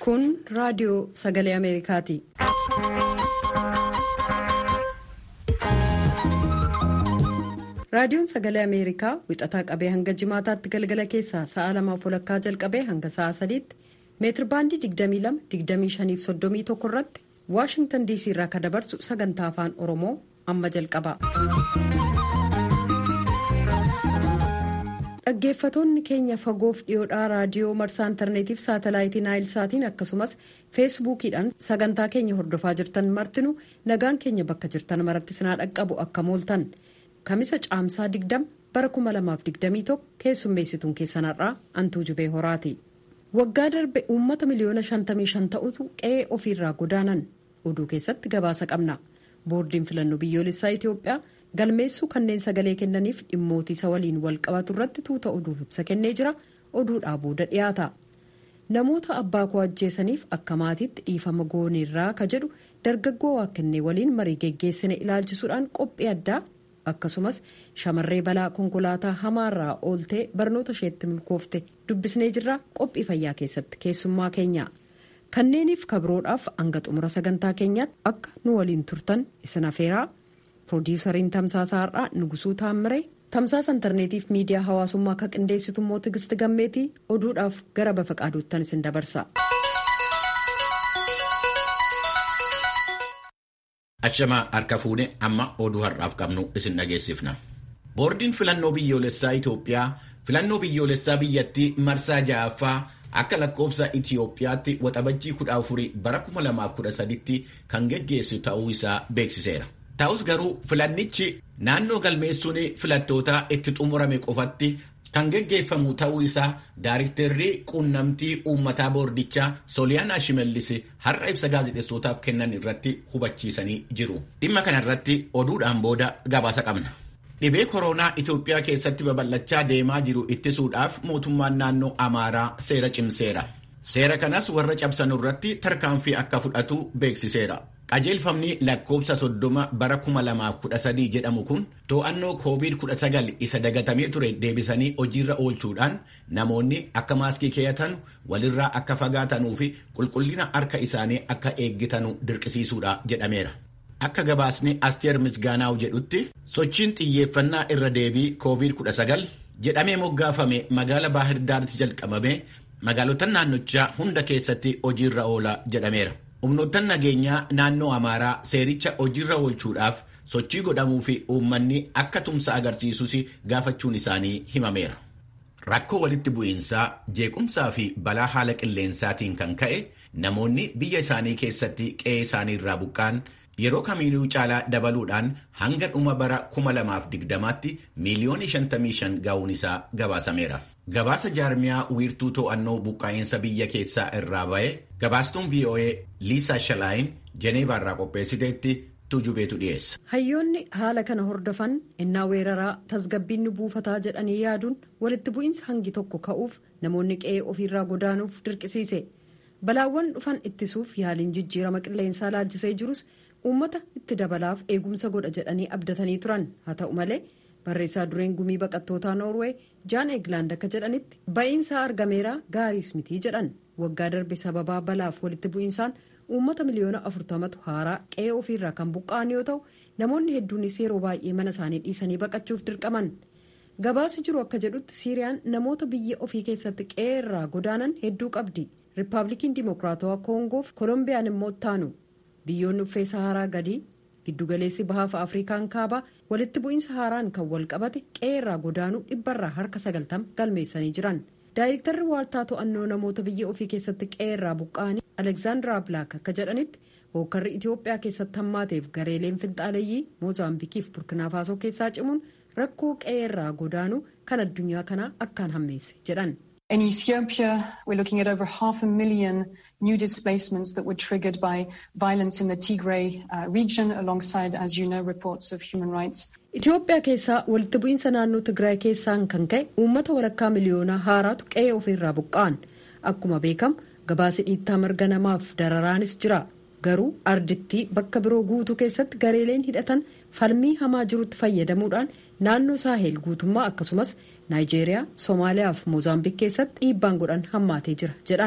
Kun raadiyoo sagalee Ameerikaati. Raadiyoon sagalee Ameerikaa wixataa qabee hanga jimaataatti galgala keessaa sa'a lamaaf walakkaa jalqabee hanga sa'a sadiitti meetir baandii 22-25-31 irratti Waashingtan DC irraa kan dabarsu sagantaa afaan Oromoo amma jalqaba. Dhaggeeffatoonni keenya fagoof dhiyoodhaa raadiyoo marsaa intarneetiif saatalaayitii naayilsaatiin akkasumas feesbuukiidhaan sagantaa keenya hordofaa jirtan martinu nagaan keenya bakka jirtan maratti sinaa dhaqqabu akka mooltan kamisa caamsaa 20 bara 2021 keessummeessituun keessanarraa antuu jubee horaati. waggaa darbe uummata miliyoona 55 ta'utu qe'ee ofiirraa godaanan oduu keessatti gabaasa qabna boordiin filannoo biyyoolessaa itiyoophiyaa galmeessuu kanneen sagalee kennaniif dhimmootiisa waliin wal qabatu irratti tuuta oduuf ibsa kennee jira oduudhaa booda dhiyaata namoota abbaa koo ajjeesaniif akka maatiitti dhiifama gooneerraa ka jedhu dargaggoo waaqennee waliin marii geggeessine ilaalchisuudhaan qophii addaa akkasumas shamarree balaa konkolaataa hamaarraa ooltee barnoota isheetti milkoofte dubbisnee jirra qophii fayyaa keessatti keessummaa keenya kanneeniif kabroodhaaf hanga xumura sagantaa keenyaatti akka nu waliin turtan isin afeeraa piroodiisariin tamsaasa har'aa nugusuu taammire tamsaasa intarneetiif miidiyaa hawaasummaa akka qindeessitu immoo tigisti gammeetii oduudhaaf gara bafa qaaduuttan isin dabarsa. Ashamaa harka fuune amma oduu har'aaf qabnu isin dhageessifna. Boordiin filannoo biyyoolessaa Itoophiyaa filannoo biyyoolessaa biyyattii marsaa ja'affaa akka lakkoofsa Itoophiyaatti waxabajjii 14 bara 2013tti kan geggeessu ta'uu isaa beeksiseera. Ta'us garuu filannichi naannoo galmeessuun filattootaa itti xumurame qofatti kan geggeeffamu ta'uu isaa daariktarri quunnamtii uummataa boordichaa sooliyaanaa shimallis har'a ibsa gaazexeessootaaf kennan irratti hubachiisanii jiru. Dhimma kana irratti oduudhaan booda gabaasa qabna. Dhibee koronaa Itoophiyaa keessatti babal'achaa deemaa jiru ittisuudhaaf mootummaan naannoo Amaaraa seera cimseera. Seera kanas warra cabsan irratti tarkaanfii akka fudhatu beeksiseera. qajeelfamni lakkoofsa soddoma bara 2013 jedhamu kun to'annoo covid-19 isa dagatamee ture deebisanii hojiirra oolchuudhaan namoonni akka maaskii keeyatan walirraa akka fagaatanuu fi qulqullina harka isaanii akka eeggitanu dirqisiisuudha jedhameera. Akka gabaasni Asteer Misgaanaaw jedhutti sochiin xiyyeeffannaa irra deebii covid-19 jedhamee moggaafame magaala Baahirdaaritti jalqabame magaalotan naannochaa hunda keessatti hojiirra oola jedhameera. humnoottan nageenyaa naannoo amaaraa seericha hojiirra oolchuudhaaf sochii godhamuu fi uummanni akka tumsa agarsiisus gaafachuun isaanii himameera. Rakkoo walitti bu'iinsaa jeequmsaa fi balaa haala qilleensaatiin kan ka'e namoonni biyya isaanii keessatti qe'ee isaanii irraa buqqaan yeroo kamiinuu caalaa dabaluudhaan hanga dhuma bara 2020tti miiliyoonii 55 gahuun isaa gabaasameera. Gabaasa jaarmiyaa wiirtuu to'annoo buqqaa'iinsa biyya keessaa irraa ba'e gabaastuun VOA Liisaa Shalaayin Jeneevaa irraa qopheessiteetti tujubeetu dhiyeessa. Hayyoonni haala kana hordofan innaa weeraraa tasgabbiin buufataa jedhanii yaaduun walitti bu'iinsa hangi tokko ka'uuf namoonni qe'ee ofiirraa godaanuuf dirqisiise. Balaawwan dhufan ittisuuf yaaliin jijjiirama qilleensaa laalchisee jirus uummata itti dabalaaf eegumsa godha jedhanii abdatanii turan haa ta'u malee. barreessaa dureen gumii baqattootaa noorwee jaan eeglaand akka jedhanitti ba'iinsaa argameera gaariis mitii jedhan waggaa darbe sababaa balaaf walitti bu'iinsaan uummata miliyoona afurtamatu haaraa qe'ee ofiirraa kan buqqa'an yoo ta'u namoonni hedduunis yeroo baay'ee mana isaanii dhiisanii baqachuuf dirqaman gabaasi jiru akka jedhutti siiriyaan namoota biyya ofii keessatti qe'ee irraa godaanan hedduu qabdi riippaabilikiin dimokiraatawaa koongoof kolombiyaan immoo taanu biyyoonni uffee saharaa gadii giddugaleessi bahaaf afrikaan kaabaa walitti bu'iinsa haaraan kan wal qabate qe'ee irraa godaanuu dhibbarraa harka sagaltama galmeessanii jiran daayirektarri waaltaa to'annoo namoota biyya ofii keessatti qe'ee irraa buqqa'anii alekzaandaraa bilaak akka jedhanitti hookkarri itiyoophiyaa keessatti hammaateef gareeleen finxaaleeyyii moozaambikiif burkinafaasoo keessaa cimuun rakkoo qe'ee irraa godaanuu kan addunyaa kanaa akkaan hammeesse jedhan. In Ethiopia, we're looking at over half a million new displacements that were triggered by violence in the Tigray uh, region, alongside, as you know, reports of human rights. Itoophiyaa keessaa walitti bu'iinsa naannoo Tigraay keessaan kan ka'e uummata walakkaa miliyoonaa haaraatu qe'ee ofiirraa buqqa'an. Akkuma beekamu gabaasi dhiittaa mirga namaaf dararaanis jira. Garuu ardittii bakka biroo guutuu keessatti gareeleen hidhatan falmii hamaa jirutti fayyadamuudhaan naannoo saahel guutummaa akkasumas naayijeeriyaa soomaaliyaa fi moozaambiik keessatti dhiibbaan godhan hammaatee jira jedhan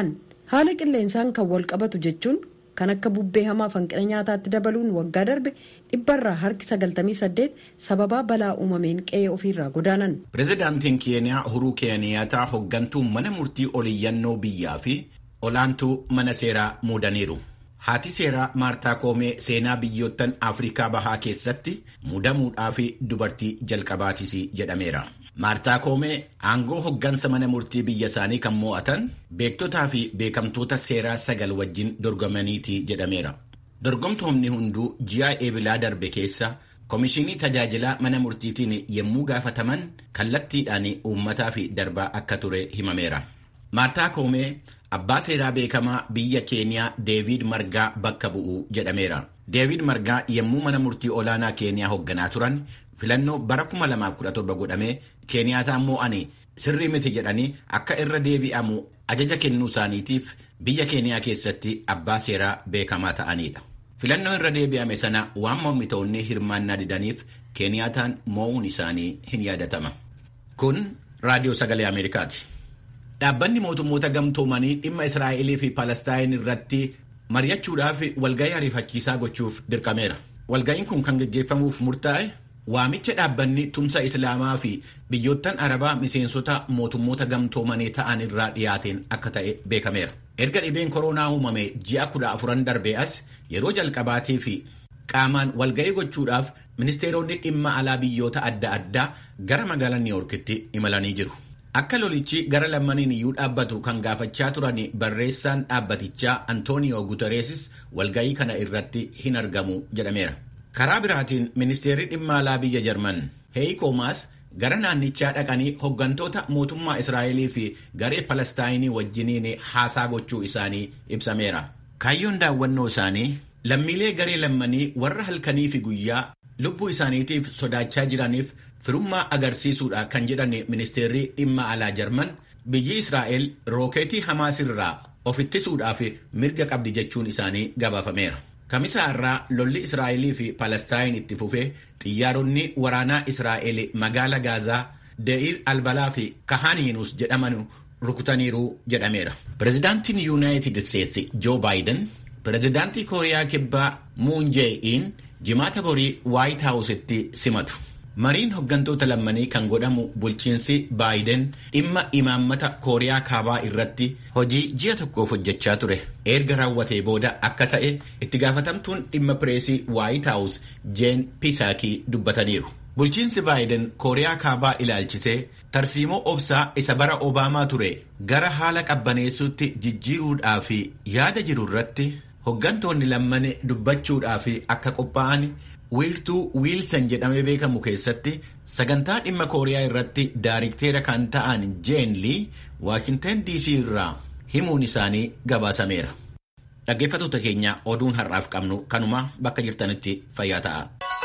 haala qilleensaan kan wal qabatu jechuun kan akka bubbee hamaa hanqina nyaataatti dabaluun waggaa darbe dhibbarraa harki 98 sababaa balaa uumameen qe'ee ofiirraa godaanan. pireezidaantiin keeniyaa uhuruu keeniyaataa hoggantuu mana murtii oliyyannoo biyyaa fi olaantuu mana seeraa muudaniiru. haati seeraa maartaa koomee seenaa biyyoottan afrikaa bahaa keessatti muudamuudhaa fi dubartii jalqabaatis jedhameera. maartaa koomee aangoo hoggansa mana murtii biyya isaanii kan mo'atan beektotaa fi beekamtoota seeraa sagal wajjin dorgomaniiti jedhameera. dorgomtoonni hunduu ji'a eebilaa darbe keessa koomishinii tajaajilaa mana murtiitiin yommuu gaafataman kallattiidhaan uummataa fi darbaa akka ture himameera. maartaa koomee abbaa seeraa beekamaa biyya keeniyaa deevid margaa bakka bu'u jedhameera. deevid margaa yommuu mana murtii olaanaa keeniyaa hoogganaa turan filannoo bara 2017 godhamee keeniyaataan mo'anii sirrii miti jedhanii akka irra deebi'amu ajaja kennuu isaaniitiif biyya keeniyaa keessatti abbaa seeraa beekamaa ta'anidha. filannoo irra deebi'ame sana waan mormitoonni hirmaannaa didaniif keeniyaataan mo'uun isaanii hin yaadatama. kun raadiyoo sagalee ameerikaati. dhaabbanni mootummoota gamtoomanii dhimma israa'elii fi palestaayin irratti mari'achuudhaaf walga'ii ariifachiisaa gochuuf dirqameera. walga'iin kun kan geggeeffamuuf murtaa'e waamicha dhaabbanni tumsa islaamaa fi biyyoottan arabaa miseensota mootummoota gamtoomanii ta'an irraa dhiyaateen akka ta'e beekameera. erga dhibeen koronaa uumame ji'a kudha afuran darbee as yeroo jalqabaatii fi qaamaan walga'ii gochuudhaaf ministeeronni dhimma alaa biyyoota adda addaa gara magaalaa niiwuorkitti imalanii jiru. akka lolichi gara lammaniin iyyuu dhaabbatu kan gaafachaa turan barreessaan dhaabbatichaa antooniyoo gutereesis walga'ii kana irratti hin argamu jedhameera. karaa biraatiin ministeerri dhimma alaa biyya jarman heeyi maas gara naannichaa dhaqanii hoggantoota mootummaa israa'elii fi garee palestaayinii wajjiniin haasaa gochuu isaanii ibsameera. kaayyoon daawwannoo isaanii lammiilee garee lammanii warra halkanii fi guyyaa lubbuu isaaniitiif sodaachaa jiraniif firummaa agarsiisuudha kan jedhan ministeerri dhimma alaa jarman biyyi israa'el rookeetii hamaas irraa of ittisuudhaaf mirga qabdi jechuun isaanii gabaafameera. kamisaa irraa lolli israa'elii fi palestaayin itti fufee xiyyaaronni waraanaa israa'el magaala gaazaa de'iir albalaa fi kahaaniinus jedhaman rukutaniiru jedhameera. pireezidaantiin yuunaayitid isteetsi joo baayiden pireezidaantii kooriyaa kibbaa muun jee'iin jimaata borii waayit haawusitti simatu. mariin hoggantoota lammanii kan godhamu bulchiinsi baayiden dhimma imaammata kooriyaa kaabaa irratti hojii ji'a tokkoof hojjechaa ture erga raawwatee booda akka ta'e itti gaafatamtuun dhimma pireesii waayit haawus jeen pisaakii dubbataniiru bulchiinsi baayiden kooriyaa kaabaa ilaalchisee tarsiimoo obsaa isa bara obaamaa ture gara haala qabbaneessuutti jijjiiruudhaaf yaada jiru irratti hoggantoonni lammanii dubbachuudhaaf akka qophaa'an wiirtuu wiilsan jedhamee beekamu keessatti sagantaa dhimma kooriyaa irratti daarikteera kan ta'an jeen lii waashintan dc irraa himuun isaanii gabaasameera. dhaggeeffattoota keenya oduun har'aaf qabnu kanuma bakka jirtanitti fayyaa ta'a.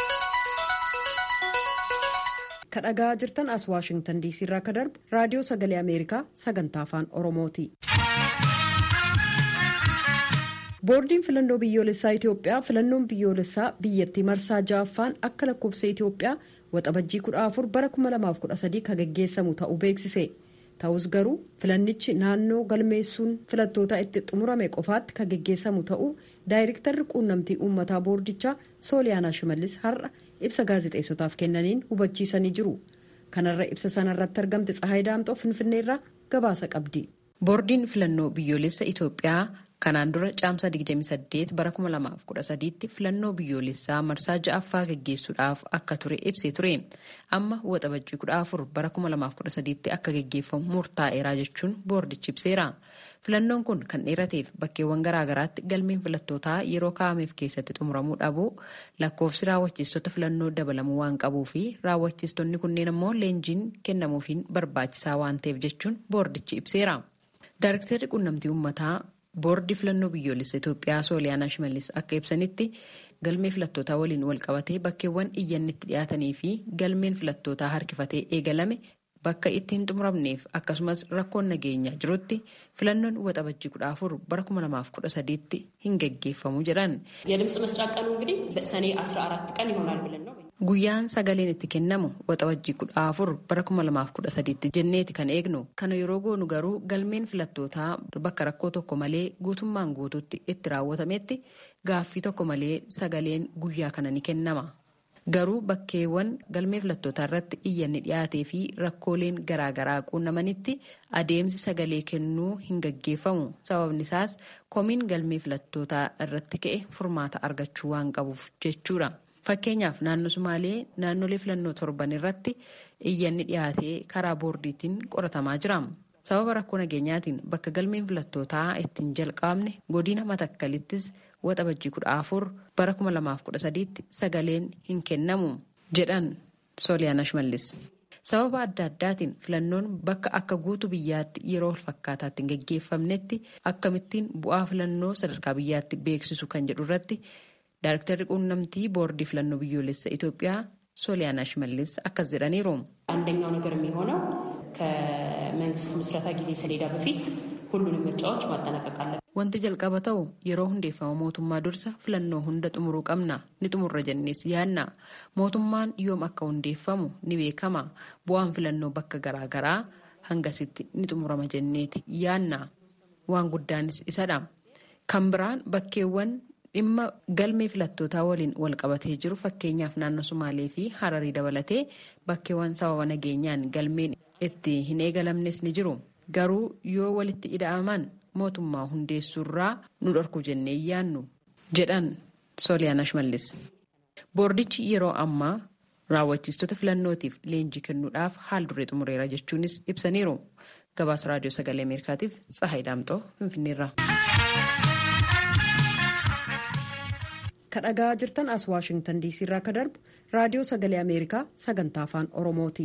kadhagaa jirtan as waashingtan dc irraa ka darbu raadiyoo sagalee ameerikaa sagantaa afaan oromooti. boordiin filannoo biyyoolessaa itiyoophiyaa filannoon biyyoolessaa biyyattii marsaa ja'affaan akka lakkoofsa itiyoophiyaa waxabajjii 14 bara 2013 kan geggeessamu ta'uu beeksise ta'us garuu filannichi naannoo galmeessuun filattoota itti xumurame qofaatti kan geggeessamu ta'uu daayirektarri quunnamtii uummataa boordichaa sooliyaanaa shimallis har'a ibsa gaazexeessotaaf kennaniin hubachiisanii jiru kanarra ibsa sanarratti argamte tsahaay daamxoo finfinneerraa gabaasa qabdi. boordiin filannoo biyyoolessa itiyoophiyaa kanaan dura caamsa 28 bara 2013tti filannoo biyyoolessaa marsaa ja'affaa geggeessuudhaaf akka ture ibsee ture amma waxabajjii 14 bara 2013tti akka geggeeffamu murtaa'eeraa jechuun boordichi ibseera filannoon kun kan dheerateef bakkeewwan garaagaraatti galmeen filattootaa yeroo kaa'ameef keessatti xumuramuu dhabuu lakkoofsi raawwachiistota filannoo dabalamuu waan qabuu fi raawwachiistonni kunneen ammoo leenjiin kennamuufiin barbaachisaa waan ta'eef jechuun boordichi ibseera. Daarektarri quunnamtii uummataa boordii filannoo biyyoolessa Itoophiyaa Sooliyaanaa Shimallis akka ibsanitti galmee filattootaa waliin walqabatee bakkeewwan iyyannitti dhiyaatanii fi galmeen filattootaa harkifatee eegalame bakka itti hin xumuramneef akkasumas rakkoon nageenyaa jirutti filannoon waxabajjii kudha afur bara kuma lamaaf kudha sadiitti hin geggeeffamu jedhan. የድምፅ መስጫ ቀኑ እንግዲህ ሰኔ 14 ቀን ይሆናል ብለን ነው Guyyaan sagaleen itti kennamu waxabajjii kudha afur bara kuma lamaaf kudha sadiitti jenneeti kan eegnu. Kana yeroo goonu garuu galmeen filattootaa bakka rakkoo tokko malee guutummaan guututti itti raawwatametti gaaffii tokko malee sagaleen guyyaa kana ni kennama. Garuu bakkeewwan galmee filattootaa irratti iyyanni dhiyaatee fi rakkooleen garaagaraa quunnamanitti adeemsi sagalee kennuu hin gaggeeffamu. Sababni isaas komiin galmee filattootaa irratti ka'e furmaata argachuu waan qabuuf jechuudha. Fakkeenyaaf naannoo Sumaalee naannolee filannoo torban irratti iyyanni dhiyaatee karaa boordiitiin qoratamaa jira. Sababa rakkoo nageenyaatiin bakka galmeen filattootaa ittiin jalqabne godina matakkalittis waxabajjii kudha afur bara kuma lamaaf kudha sadiitti sagaleen hin kennamu jedhan Sooliyaana Shimallis. Sababa adda addaatiin filannoon bakka akka guutuu biyyaatti yeroo walfakkaataatti hin gaggeeffamnetti akkamittiin bu'aa filannoo sadarkaa biyyaatti beeksisu kan jedhu irratti Daayiriktarri quunnamtii boordii filannoo biyyoolessa Itoophiyaa Sooliyaana Shimallis akkas jedhaniiru. አንደኛው ነገር የሚሆነው ከመንግስት ምስረታ ጊዜ ሰሌዳ በፊት ሁሉንም ምርጫዎች ማጠናቀቅ አለብን። Wanti jalqaba ta'u yeroo hundeeffama mootummaa dursa filannoo hunda xumuruu qabna ni xumurra jennees yaanna mootummaan yoom akka hundeeffamu ni beekama bu'aan filannoo bakka garaagaraa hangasitti ni xumurama jenneeti yaanna waan guddaanis isadha kan biraan bakkeewwan dhimma galmee filattootaa waliin wal qabatee jiru fakkeenyaaf naannoo Sumaalee fi Hararii dabalatee bakkeewwan sababa nageenyaan galmeen itti hin eegalamnes ni jiru. Garuu yoo walitti ida'aman mootummaa hundeessuurraa nu dhorku jennee yaannu jedhan Sooliyaana Shimallis. Boordichi yeroo ammaa raawwachiistota filannootiif leenjii kennuudhaaf haal duree xumureera jechuunis ibsaniiru. Gabaasa Raadiyoo Sagalee Ameerikaatiif Tsahaay Daamxoo Finfinneerra. kadhagaa jirtan as waashingtan diisii irraa ka darbu raadiyoo sagalee ameerikaa sagantaa afaan oromooti.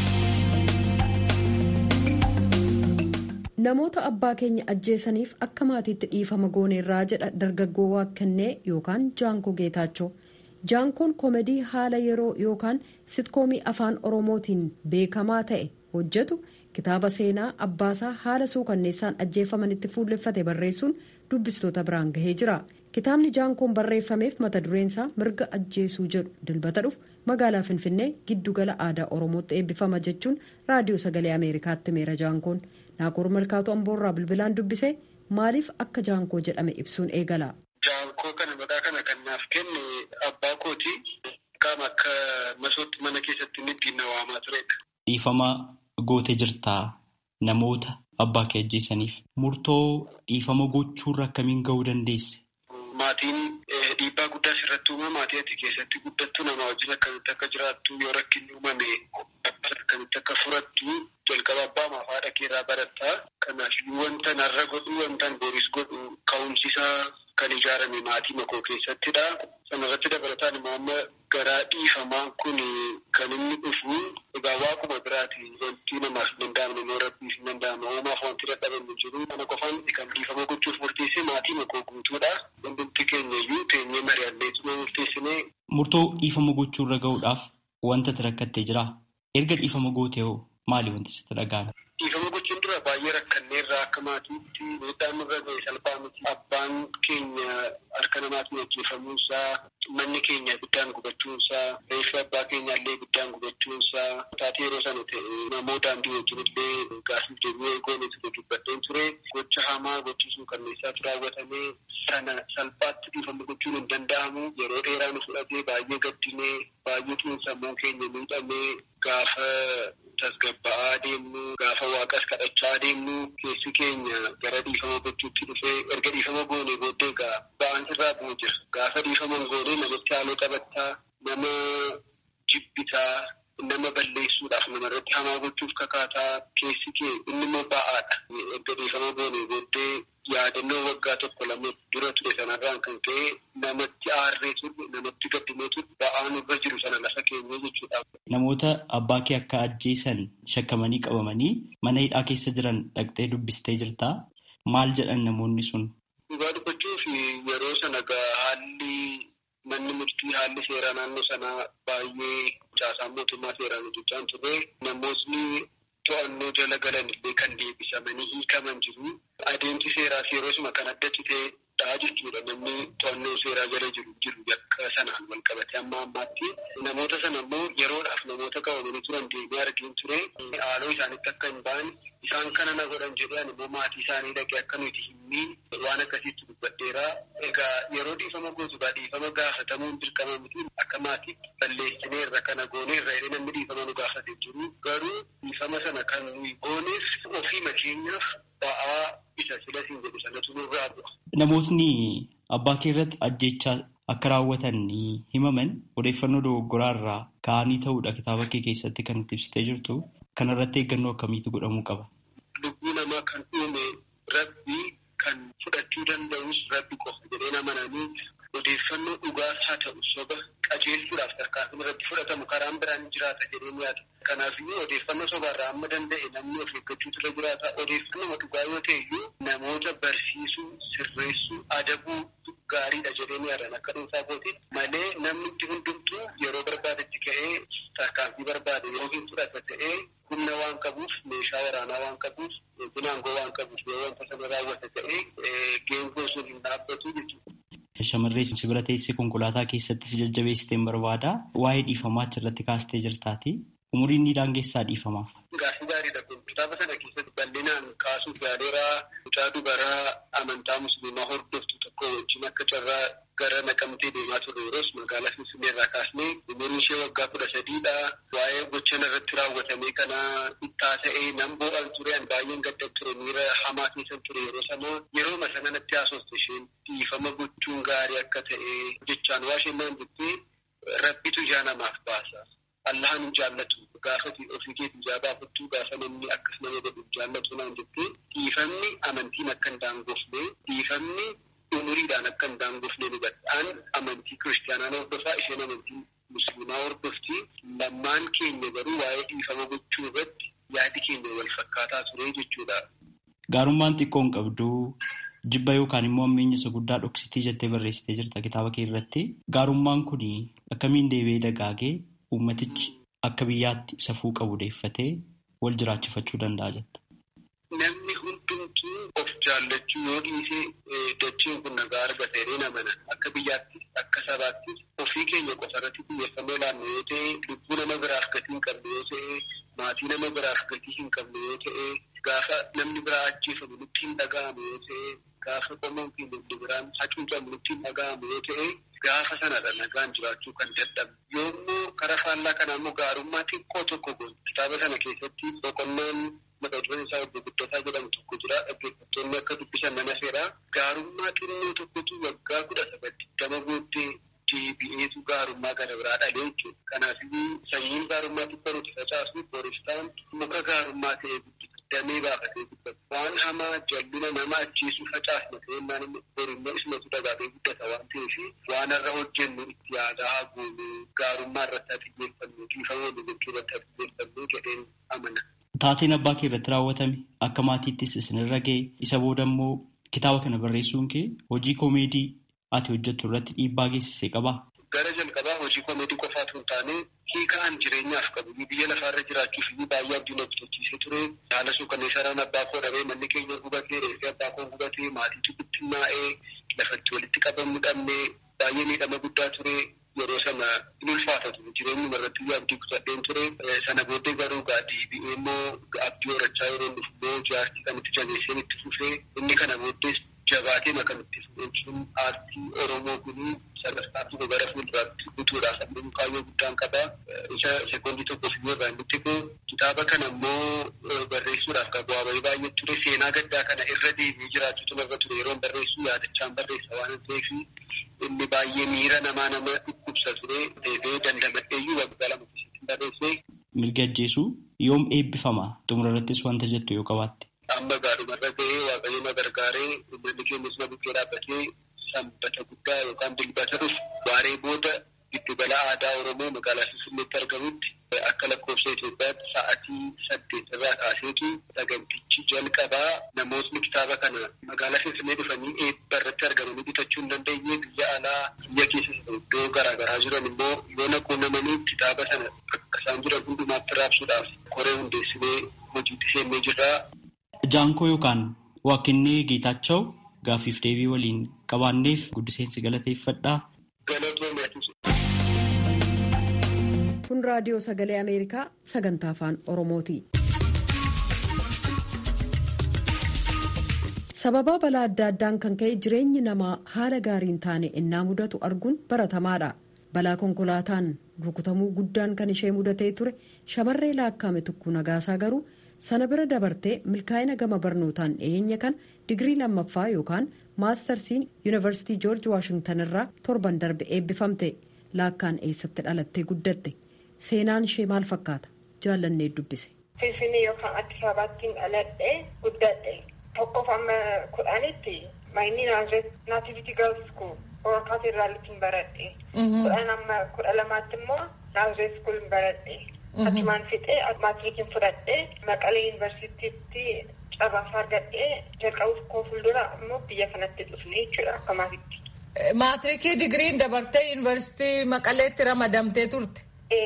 namoota abbaa keenya ajjeesaniif akka maatiitti dhiifama gooneerraa jedha dargaggoo waaqannee yookaan jaankoo geetaachoo jaankoon koomedii haala yeroo yookaan sitkoomii afaan oromootiin beekamaa ta'e hojjetu kitaaba seenaa abbaasaa haala suukanneessaan ajjeefamanitti fuulleffate barreessuun dubbistoota biraan gahee jira. kitaabni jaankoon barreeffameef mata dureensaa mirga ajjeesuu jedhu dilbata dhufu magaalaa finfinnee giddugala aadaa oromootti eebbifama jechuun raadiyoo sagalee ameerikaatti meera jaankoon naakoor malkaatu amboorraa bilbilaan dubbisee maaliif akka jaankoo jedhame ibsuun eegala. jaankoo kana maqaa kana kan naaf kenne abbaa kooti qaama akka masootti mana keessatti inni ittiin na waamaa turedha. dhiifama gootee jirtaa namoota abbaa kee ajjeesaniif murtoo dhiifama gochuurra akkamiin ga'uu dandeesse. Maatiin dhiibbaa guddaa sirratti uuma maatii ati keessatti guddattu nama wajjin akkamitti akka jiraattu yoo rakkinni uumame akkamitti akka furattu jalqaba abbaa maaf haadha keerraa baratta. Kanaaf wanta narra godhu wanta boris godhu ka'umsisaa kan ijaarame maatii makoo keessattidha. Sanarratti dabalataan immoo amma garaa dhiifamaan kun kan inni dhufu egaa waaquma biraati wanti namaaf hin danda'amne yoo rabbiif hin danda'amne uumaaf wanti dadhabame jiru. Kana qofaan kan dhiifama gochuuf murteesse maatii makoo guutuudha. Hundumti keenya iyyuu teenyee mari'annee tuma murteessinee. Murtoo dhiifama gochuurra ga'uudhaaf wanta rakkattee jira. Erga dhiifama gootee hoo maali wanti sitti dhaga'ame? Dhiifama gochuun dura baay'ee rakkanneerraa akka maatiitti miidhaan nurra ga'e salphaa miti. Abbaan keenya harka namaatiin ajjeefamuunsaa, manni keenya ibiddaan gubachuunsaa, reeffi abbaa keenya illee ibiddaan gubachuunsaa, taatee yeroo sana ta'e namoo daandii wajjin illee gaasiif deebi'ee goonetu dubbadheen ture. Gocha hamaa gochisuu kanneessaatu raawwatamee sana salphaatti dhiifama gochuun hin danda'amu. Yeroo dheeraa nu fudhatee baay'ee gaddinee baay'ee xiinsammuu keenya miidhamee gaafa tasgabba'aa deemnu gaafa waaqas kadhachaa deemnu keessi keenya gara dhiifama gochuutti dhufee erga dhiifama goonee booddee egaa ba'aan irraa bu'u jira. Gaafa dhiifama goonee namatti haaloo qabattaa nama jibbitaa nama balleessuudhaaf namarratti hamaa gochuuf kakaataa keessi kee inni immoo ba'aadha. Erga dhiifama goonee booddee yaadannoo waggaa tokko lama dura ture sanarraan kan ka'e namatti aarree turre namatti gaddinee turre ba'aan irra jiru sana lafa keenya jechuudha. Namoota abbaa kee akka ajjeesan shakkamanii qabamanii mana hidhaa keessa jiran dhaqxee dubbistee jirtaa maal jedhan namoonni sun? Dhugaa dubbachuuf yeroo sana haalli manni murtii haalli seeraa naannoo sanaa baay'ee caasaan mootummaa seeraan hojjechaa turre namootni to'annoo jala galan illee kan deebisamanii hiikaman jiru. Adeemsi seeraas yeroo suma kan adda citee dha jechuudha namni to'annoo seeraa jala jiru jiru yakka sanaan wal qabate amma ammaatti namoota sana immoo yeroodhaaf namoota qabamanii turan deemee argin ture haaloo isaanitti akka hin ba'an isaan kana na godhan jedhan immoo maatii isaanii dhaqee akka nuti himmiin waan akkasiitti dubbadheera egaa yeroo dhiifama gootugaa dhiifama gaafatamuun dirqama miti akka maatiitti balleessinee irra kana goonee irra jedhee namni dhiifama nu gaafate jiru garuu dhiifama sana kan nuyi gooneef ofii makeenyaaf ba'aa isa silasiin jedhu sanatu nurraa bu'a. Namootni abbaa kee irratti ajjechaa akka raawwatan himaman odeeffannoo dogoggoraa irraa ka'anii ta'uudha kitaaba kee keessatti kan nutti ibsitee jirtu. Kanarratti eeggannoo akkamiitu godhamuu qaba? Lubbuu namaa kan uume rabbi kan fudhachuu danda'us rabbi qofa jedhee amananii odeeffannoo dhugaas haa ta'u soba qajeelchuudhaaf tarkaanfiin irratti fudhatamu karaan biraan jiraata jedhee yaada. Kanaafiyyuu odeeffannoo sobaarraa amma danda'e namni of eeggachuutu irra jiraata. Odeeffannoo dhugaa yoo ta'e iyyuu namoota barsiisuu, sirreessuu, adabuu gaariidha jedhee yaadan akka dhuunfaa kooti malee namni itti hundumtuu yeroo barbaadetti ka'ee tarkaanfii barbaade yoo hin fudhata ta'ee humna waan qabuuf meeshaa waraanaa waan qabuuf binaangoo waan qabuuf yoo wanta sana raawwata ta'ee geengoo sun hin dhaabbatu jechuudha. Shamarree si bira teessee konkolaataa keessatti si jajjabeessiteen barbaada. Waa'ee dhiifamaa achirratti kaastee jirtaati. Umuriin ni daangessaa dhiifamaaf. Gaaffii gaariidha kun kitaaba sana keessatti bal'inaan kaasuuf yaaleeraa mucaa dubaraa amantaa musliimaa hordoftu tokko wajjin akka carraa gara naqamtee deemaa turre yeroos magaalaa Finfinnee irraa kaasnee umuriin ishee waggaa kudha sadiidha. Waa'ee gochan irratti raawwatamee kana ittaa ta'ee nan boo'an ture an baay'een gaddan ture miira hamaa keessan ture yeroo sana yerooma sana natti haasofte isheen dhiifama gochuun gaarii akka ta'e jechaan waa isheen naan jettee rabbitu ijaa namaaf baasa. Allahan hin jaallatu gaafa ofii keetii ijaa baafattuu gaafa namni akkas nama godhu jaallatu naan jettee dhiifamni amantiin akka hin daangofne dhiifamni umuriidhaan akka hin daangofne ni gadhaan amantii kiristaanaa hordofaa isheen amantii musliimaa hordofti lammaan keenya garuu waa'ee dhiifama gochuu irratti yaadi keenya wal fakkaataa ture jechuudha. Gaarummaan xiqqoon qabdu jibba yookaan immoo ammeenya isa guddaa dhoksitii jettee barreessitee jirta kitaaba kee irratti. Gaarummaan kun akkamiin deebi'ee dagaagee uummatichi akka biyyaatti safuu qabu deeffatee wal jiraachifachuu danda'a jetta. Namni hundumtuu of jaallachuu yoo dhiisee dacheen kun nagaa argata jedhee amana akka biyyaattis akka sabaattis ofii keenya qofa irratti xiyyeeffannoo laannu yoo ta'e lubbuu nama biraaf gatii hin qabne yoo ta'e maatii nama biraaf gatii hin qabne yoo ta'e gaafa namni biraa ajjeefamu nutti hin dhaga'amu yoo ta'e gaafa qomoon keenya inni biraan hacuucamu nutti hin dhaga'amu yoo ta'e gaafa sanadha nagaan jiraachuu kan dadhabu yommuu karaa faallaa kanaa immoo gaarummaa xiqqoo tokko goon kitaaba sana keessatti boqonnaan mata dureen isaa obbo Guddataa jedhamu tokko jira dhaggeeffattoonni akka dubbisan nama seera gaarummaa xinnoo tokkotu waggaa kudha sagal digdama booddee deebi'eetu gaarummaa gara biraa dhalee jechuudha. Kanaafuu sanyiin gaarummaa xiqqoo nuti facaasu booristaan muka gaarummaa ta'ee guddisa. Damee baafatee guddata. Waan hamaa jallina nama ajjeesuu facaasna ta'ee naan borimmoo ismatu dagaagee guddata waan ta'eef waan irra hojjennu itti yaadaa haa goonu gaarummaa irratti haa xiyyeeffannu dhiifama walii gochuu irratti haa xiyyeeffannu jedheen amana. Taateen abbaa kee irratti raawwatame akka maatiittis isinirra ga'e isa booda immoo kitaaba kana barreessuun kee hojii koomeedii ati hojjettu irratti dhiibbaa geessisee qabaa? Gara jalqabaa hojii koomeedii qofaatu hin taane hiikaan jireenyaaf qabu biyya lafaarra jiraachuuf baay'ee abdiin hojjechiisee ture haala suukanneessaadhaan abbaa koo dhabee manni keenya gubatee reeffee abbaa koo gubatee maatiitu bittinnaa'ee lafatti walitti qabamuu dhabnee baay'ee miidhama guddaa ture yeroo sana in ulfaata ture jireenyuma irratti abdii kutadheen ture sana booddee garuu deebi'ee immoo abdii horachaa yeroo dhufu immoo jaartii kan itti jabeesseen itti fufee inni kana booddees jabaatee kan itti fufuun aartii oromoo kun sadarkaa tokko gara fuulduraatti guutuudhaaf ammoo kaayyoo guddaan qaba isa sekoondii tokko fi irraa inni xiqqoo kitaaba kana immoo barreessuudhaaf kan bu'aa bahii baay'ee ture seenaa gaddaa kana irra deebi'ee jiraachuutu narra ture yeroo barreessu yaadachaan barreessa waan ta'eef inni baay'ee miira namaa nama dhukkubsa ture deebi'ee dandamadheeyyuu waggaa lama keessatti barreessee. Mirga ajjeesuu yoom eebbifama xumura irrattis wanta jettu yoo qabaatte. Amma gaadhumarra ga'ee waaqayyo na gargaaree uummanni keenyas na bukkee dhaabbatee sanbata guddaa yookaan dilbata dhufu waaree booda giddugala aadaa Oromoo magaalaa Finfinneetti argamutti akka lakkoofsa Itoophiyaatti sa'aatii saddeet irraa kaaseetu sagantichi jalqabaa namootni kitaaba kana magaalaa Finfinnee dhufanii eebba irratti argamanii bitachuu hin dandeenye biyya alaa biyya keessa iddoo garaagaraa jiran immoo yoo naquunnamanii kitaaba sana akka isaan jiran hundumaatti raabsuudhaaf koree hundeessinee hojiitti seennee jirra. Jaankoo yookaan Waaqinni Geetaachoo gaaffiif deebii waliin qabaanneef guddiseensi galateeffadhaa. kun raadiyoo sagalee ameerikaa sagantaa afaan oromooti. sababaa balaa adda addaan kan ka'e jireenyi namaa haala gaariin taane innaa mudatu arguun baratamaadha balaa konkolaataan rukutamuu guddaan kan ishee mudatee ture shamarree laakkaame tukkuu nagaasaa garuu sana bira dabartee milkaa'ina gama barnootaan dhiyeenya kan digirii lammaffaa yookaan maastarsiin yuunivarsiitii joorji waashingtan irraa torban darbe eebbifamte laakkaan eessatti dhalattee guddatte seenaan ishee maal fakkaata jaallannee dubbise. finfinnee yookaan addis ababattiin dhaladhee guddadhe. tokkoof amma kudhanitti mayni naativitii girls school oromoo kaatedraalittiin baradhe kudhan amma kudha lamaatti immoo naaziree school baradhe achumaan fixee maatirikiin fudhadhe maqalee yuunivarsiitiitti carraasa argadhee jalqabuuf koo fuuldura immoo biyya kanatti dhufne jechuudha akka maatitti. maatirikii digiriin dabartee yuunivarsiitii maqaleetti ramadamtee turte.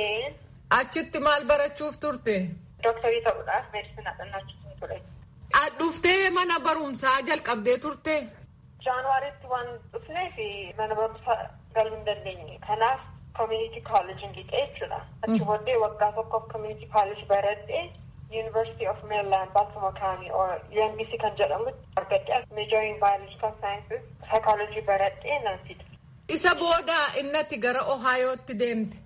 achitti maal barachuuf turte. dooktarii ta'uudhaaf meedisinaa dhannachuutiin ture. Dhuftee mana barumsaa jalqabdee turte. Jaanuwaariitti waan dhufneef mana barumsaa galuu hin dandeenye. Kanaaf community college lixee jechuudha. Achi booddee waggaa tokkoof community college baradhee University of Maryland Baltimore County or UMBC kan jedhamu argadhee majoring biological sciences psychology baradhee nan fide. Isa booda innatti gara Ohaayootti deemte.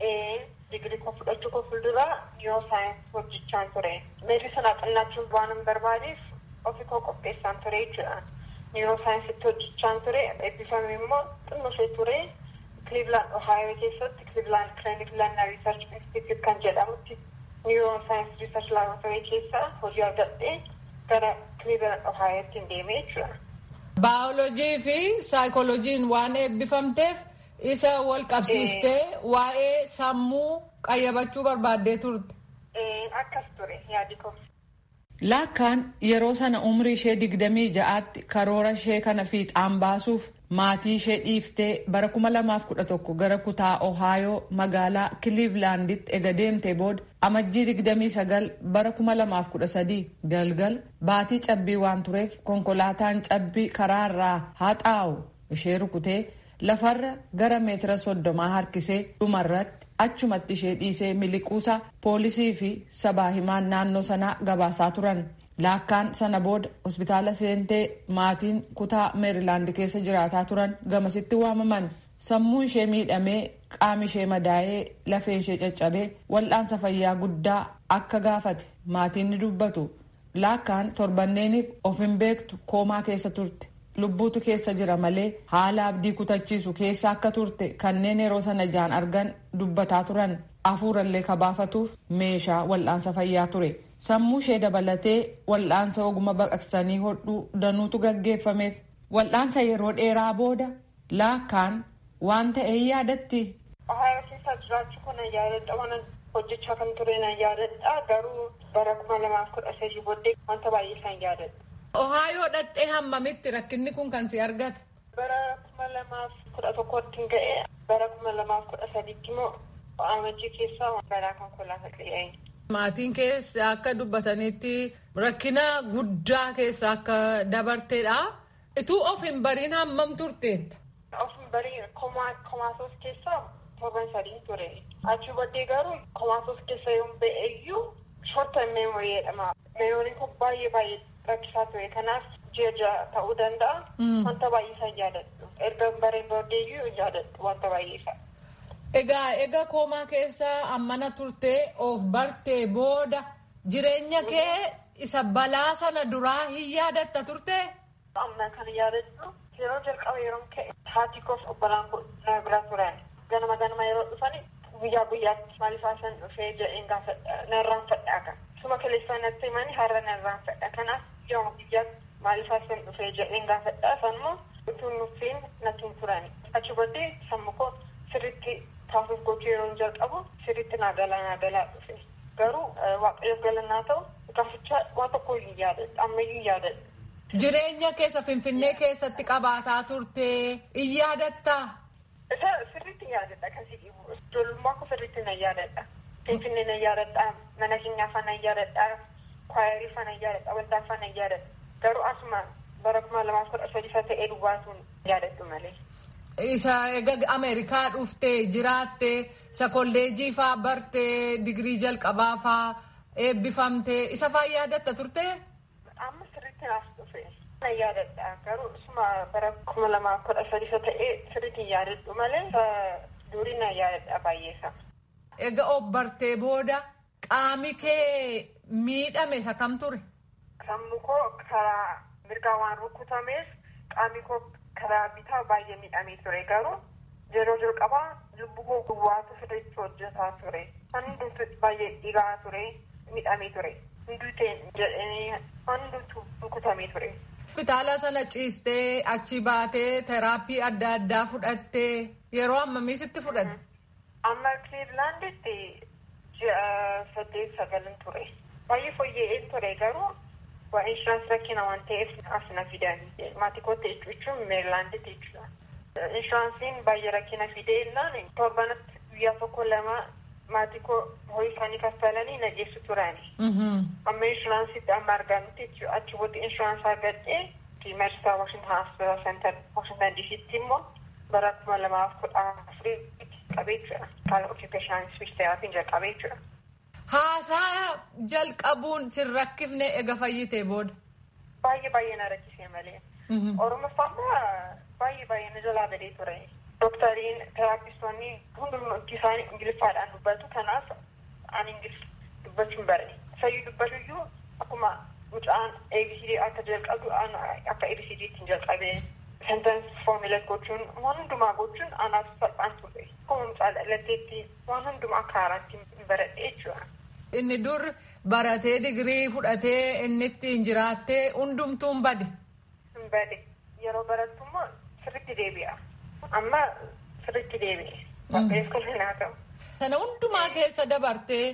Digirii koo fudhachuu koo fuulduraa niiroosaayinsi hojjechaan ture. Meedisinaa xinnachuun waan hin barbaadeef ofii koo qopheessaan ture jechuudha. Niiroosaayinsitti hojjechaan ture. Eebbifame immoo xinnoo ture. Cleveland Ohio keessatti Cleveland Clinic Learner Research Institute kan jedhamutti niiroosaayinsi Research Laboratory keessa hojii argadhee gara Cleveland Ohiotti hin deemee jechuudha. Baayolojii fi saayikolojiin waan eebbifamteef. isa wal qabsiiftee waa'ee sammuu qayyabachuu barbaaddee turte. Akkas ture yaadi koo. Laakkaan yeroo sana umrii ishee digdamii ja'aatti karoora ishee kana fiixaan baasuuf maatii ishee dhiiftee bara kuma lamaaf kudha tokko gara kutaa Ohaayoo magaalaa Kiliivlaanditti ega deemtee booda amajjii digdamii sagal bara kuma lamaaf kudha sadii galgal baatii cabbii waan tureef konkolaataan cabbii karaarraa haxaa'u ishee rukutee. lafarra gara meetira soddomaa harkisee dhumarratti achumatti ishee dhiisee miliquusaa poolisii fi sabaa himaan naannoo sanaa gabaasaa turan laakkaan sana booda hospitaala seentee maatiin kutaa meerilaand keessa jiraataa turan gamasitti waamaman sammuu ishee miidhamee qaami ishee madaa'ee lafeen ishee caccabee wal'aansa fayyaa guddaa akka gaafate maatiin ni dubbatu laakkaan torbanneeniif of hin beektu koomaa keessa turte. lubbuutu keessa jira malee haala abdii kutachiisu keessa akka turte kanneen yeroo sana ijaan argan dubbataa turan hafuurallee kabaafatuuf meeshaa wal'aansa fayyaa ture sammuu ishee dabalatee wal'aansa oguma baqaqsanii hodhuu danuutu gaggeeffameef wal'aansa yeroo dheeraa booda laakkaan waan ta'e yaadatti. Ohayoo keessa jiraachuu kana yaadadha waan hojjechaa kan ture na yaadadha garuu bara kuma lamaaf kudha sadii booddee wanta baay'ee isaan yaadadha. Ohaayoo dhadhee hammamitti rakkinni kun kan si argate. Bara kuma lamaaf kudha tokkotti ga'e bara kuma lamaaf kudha sadiitti immoo amajjii keessaa balaa konkolaataa qe'ee. Maatiin keessa akka dubbatanitti rakkina guddaa keessa akka dabarteedha. Ituu of hin bariin hammam turteetta? Of hin bariin komaasos keessa torban sadii ture. Achi booddee garuu komaasos keessa yoo ba'e iyyuu shorta meemorii jedhama. Meemoriin kun baay'ee baay'ee rakkisaa ture kanaaf ji'a ja'a ta'uu danda'a. Wanta baay'ee isaan yaadadhu. Erga bareen booddeeyyuu yaadadhu wanta baay'ee isaa. Egaa egaa koomaa keessa ammana turtee of bartee booda jireenya kee isa balaa sana duraa hin yaadatta turte. Amma kan yaadadhu yeroo jalqaba yeroo ka'e haati koof obbolaan na bira turan ganama ganama yeroo dhufan guyyaa guyyaatti maaliif haasan dhufee jedheen gaafadha narraan fadhaa kan. Suma kaleessaa natti himani har'a narraan fadha kanaaf yooma guyyaatti maaliif haasan dhufee jedheen gaafadha sanmoo utuu nuffiin natti hin turani. Achi booddee sammuu koo sirriitti taasisuuf gochuu yeroo jalqabu sirriitti naa galaa naa galaa dhufe. Garuu waaqayyoof galannaa ta'u gaaficha waan tokko hin yaadadhu ammayyuu hin yaadadhu. Jireenya keessa Finfinnee keessatti qabaataa turte in yaadattaa? Isa sirriitti yaadadha kan si dhibu. Ijoollummaa koo sirriitti na yaadadha. Finfinnee na yaadadha. Mana keenyaa faana yaadadha. Kwaayarii faana yaadadha. Waldaa faana yaadadha. Garuu asuma bara kuma lamaaf kudha sadi isa ta'ee duwwaatuun yaadadhu malee. Isa egaa Ameerikaa dhuftee jiraattee isa kolleejii faa bartee digirii jalqabaa faa eebbifamtee isa faa yaadatta turtee? Amma sirriitti naaf dhufe. Na yaadadha garuu isuma bara kuma lamaaf kudha sadi isa ta'ee sirriitti yaadadhu malee durii na yaadadha baay'eesa. Egaa of bartee booda qaami kee miidhame isa kam ture? Sammuu koo karaa mirgaa waan rukutameef qaami koo karaa bitaa baay'ee miidhamee ture garuu yeroo jalqabaa lubbuu koo duwwaatu sirriitti hojjetaa ture. Hundumtu baay'ee dhigaa ture miidhamee ture. Hunduu jedhanii hundumtu rukutamee ture. Hospitaala sana ciistee achi baatee teraappii adda addaa fudhattee yeroo ammamii sitti fudhatte? Amma Clevelanditti ji'a saddeet sagalin ture. Baay'ee fooyya'ee ture garuu waa inshuraansii rakkina waan ta'eef as na fidan. Maatii kootti jechuun Meerilaanditti jechuudha. Inshuraansiin baay'ee rakkina fidee innaan torbanatti guyyaa tokko lama maatii koo horii isaanii kaffalanii na geessu turani. Amma inshuraansiitti amma argamutti jechuudha. Achi booda inshuraansii argadhee Meerisaa Washington Hospital Center Washington DC'tti immoo bara kuma lamaaf kudha afuriitti qabee jira. Kaala occupation speech therapy jalqabee jira. Haasaa jalqabuun sin rakkifne ega fayyitee booda. Baay'ee baay'ee na rakkisee malee. Oromoffaa baay'ee baay'ee na jalaa badee ture. Doktariin teraapistoonni hundumti isaanii ingiliffaadhaan dubbatu kanaaf ani ingilif dubbachuun bare. Sayyuu dubbatuyyuu akkuma mucaan ABCD akka jalqabu akka ABCDtti hin jalqabee. sentence formula gochuun waan hundumaa gochuun anaaf salphaan ture. Akkuma mucaa dhalatteetti waan hundumaa akka haaraatti baradhee jechuudha. Inni dur baratee digirii fudhatee inni ittiin jiraattee hundumtuun bade. Hin bade. Yeroo barattu immoo sirriitti deebi'a. Amma sirriitti deebi'e. Waaqayyoon kolfee naa ta'u. Sana hundumaa keessa dabartee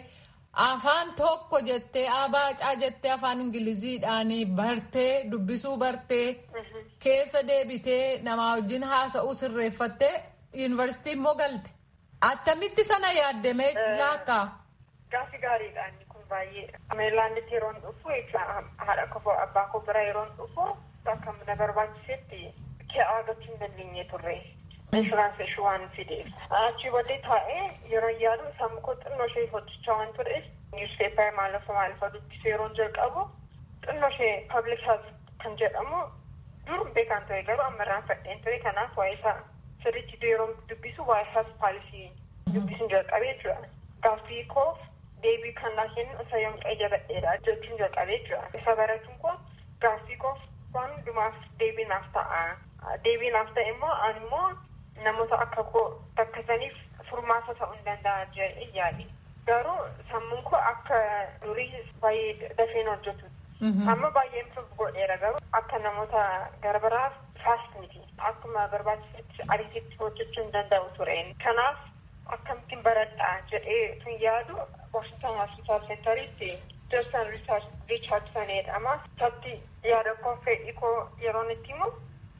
afaan tokko jettee abaacaa jettee afaan ingiliziidhaan bartee dubbisuu bartee keessa deebitee namaa wajjin haasa'uu sirreeffattee yuunivarsiitii immoo galte. Attamitti sana yaaddamee laakkaa? Gaaffii gaariidha inni kun baay'ee. Meerilaanditti yeroo dhufu haadha koo abbaa koo bira yeroo dhufu akka na barbaachisetti kee argachuu hin dandeenye turre. Inshuraansii ishee waan fideef. Achi booddee taa'ee yeroo yaadu sammuu koo xinnoo ishee hojjechaa waan tureef niwuspeepar maalafa maalafa dubbisuu yeroo jalqabu xinnoo ishee paablik health kan jedhamu dur beekaan ture garuu amma irraan fadheen ture kanaaf waa'ee isaa sirriitti yeroo dubbisu waa'ee health paalisii dubbisuun jalqabee jechuudha. Gaaffii koof deebii kan naa kennu isa yoom qayyabadheedha jechuun jalqabee jechuudha. Isa baratuun kun gaaffii koof waan hundumaaf deebii naaf ta'a. Deebii naaf ta'e immoo ani immoo namoota akka koo rakkataniif furmaata ta'uu hin danda'a jedhee yaade. Garuu sammuun koo akka durii baay'ee dafeen hojjetu. Amma baay'ee improve godheera garuu akka namoota garbaraaf faast miti. Akkuma barbaachisetti ariititti hojjechuu hin danda'u tureen. Kanaaf akkamittiin baradhaa jedhee tun yaadu Washington Hospital Centeritti Jason Richardson jedhama. Isatti yaada koo fedhii koo yeroon itti himu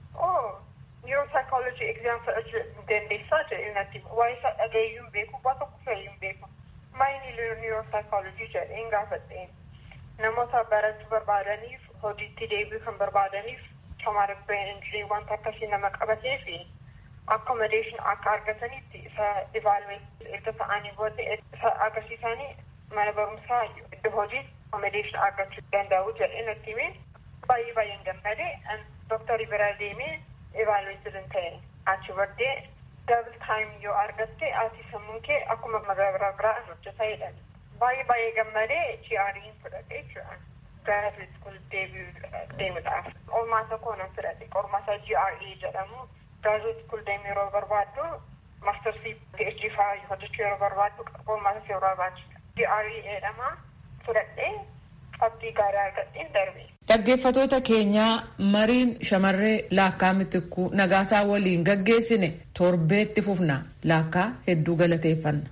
oo neuropsychology exam fudhachuu dandeessaa jedhee natti waa'ee isaa dhagayeyyuu hin beeku waa tokko fe'iyyuu hin beeku. Maayini neuropsychology jedheen gaafadheen. namoota barachuu barbaadaniif hojiitti deebi'uu kan barbaadaniif traumatic brain injury wanta akkasii nama qabatee fi accommodation akka argatanitti isa evaluate erga ta'anii booda isa agarsiisanii mana barumsaa iddoo hojii accommodation argachuu danda'u jedhee natti himee baay'ee baay'een gammadee dooktarii bira deemee evaluate hin ta'e achi booddee double time yoo argatte ati sammuun kee akkuma magaalaa biraa hojjetaa jedhan baay'ee baay'ee gammadee GRE'n fudhate jechuudha. Graduate school deemuudhaaf. Qormaata koo nan fudhate. Qormaata GRE jedhamu. Graduate school deemu yeroo barbaaddu maastarsii PhD fa'aa hojjechuu yeroo barbaaddu qormaata yeroo barbaachisa. GRE jedhama fudhadhee qabxii gaarii argadheen darbe. Dhaggeeffatoota keenyaa mariin shamarree laakkaa mitikkuu nagaasaa waliin gaggeessine torbeetti fufna laakkaa hedduu galateeffanna.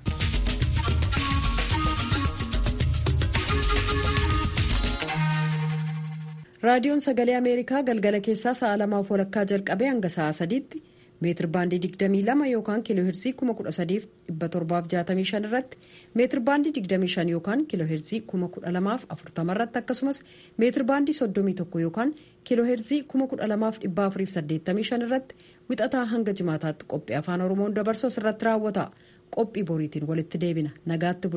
raadiyoon sagalee ameerikaa galgala keessaa sa'a lamaaf walakkaa jalqabee hanga sa'a sadiitti meetir baandii 22 yookaan kiiloo heerzii 13765 irratti meetir baandii 25 yookaan kiiloo heerzii 12040 irratti akkasumas meetir baandii 31 yookaan kiiloo heerzii 12485 irratti wixataa hanga jimaataatti qophii afaan oromoon dabarsu irratti raawwata qophii boriitiin walitti deebina nagaatti